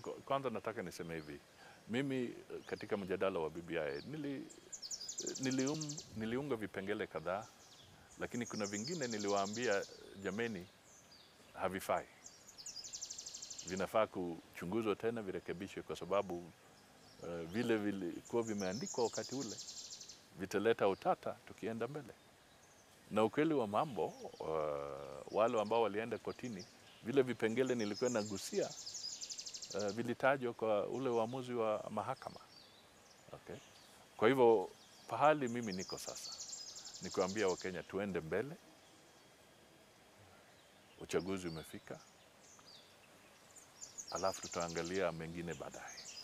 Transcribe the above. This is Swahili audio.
Kwa- Kwanza nataka niseme hivi, mimi eh, katika mjadala wa BBI nili, nilium, niliunga vipengele kadhaa, lakini kuna vingine niliwaambia jameni, havifai, vinafaa kuchunguzwa tena, virekebishwe kwa sababu uh, vile vilikuwa vimeandikwa wakati ule vitaleta utata tukienda mbele. Na ukweli wa mambo uh, wale ambao walienda kotini, vile vipengele nilikuwa nagusia uh, vilitajwa kwa ule uamuzi wa mahakama. Okay. Kwa hivyo pahali mimi niko sasa ni kuambia Wakenya tuende mbele, uchaguzi umefika, alafu tutaangalia mengine baadaye.